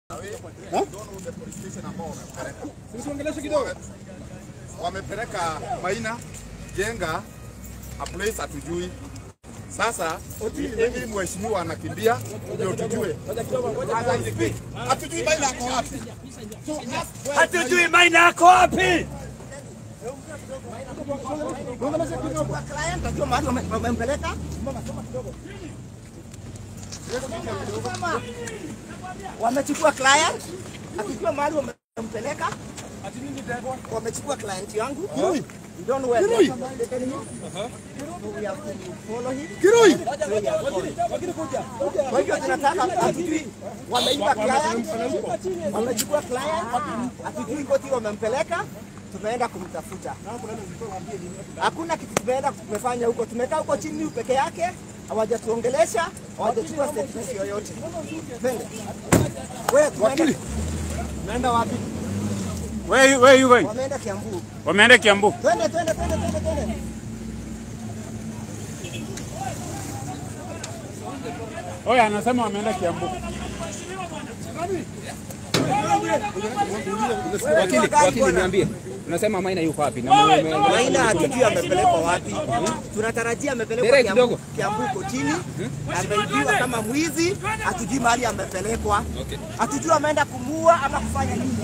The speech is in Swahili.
Wamepeleka Maina jenga a place hatujui. Sasa ili mheshimiwa anakimbia ndio tujue. Hatujui Maina ako wapi. Hatujui Maina ako wapi? Client najua mahali wame- wamempeleka. Wamechukua client, akijua mahali wamempeleka. Wamechukua client yangu. You don't know where they have taken him. So we have to follow him. Kirui. So we are following. Kwa hivyo tunataka hatujui wameiba client, wamechukua client, hatujui koti wamempeleka, tumeenda kumtafuta. Hakuna kitu tumeenda tumefanya huko, tumekaa huko chini peke yake, hawajatuongelesha, hawajachukua statement yoyote. Twende. Wewe tumeenda tumeenda wapi? Where, where you going? Wameenda Kiambu. Wameenda Kiambu. Twende twende twende twende twende. Oya, anasema wameenda Kiambu. Wakili, wakili niambie. Unasema Maina yuko wapi? Na mume- mume- Maina hatujui amepelekwa wapi. Tunatarajia amepelekwa Derek Kiambu, kidogo. Kiambu kotini, ameibiwa kama mwizi, hatujui mahali amepelekwa, hatujui ameenda kumua ama kufanya nini.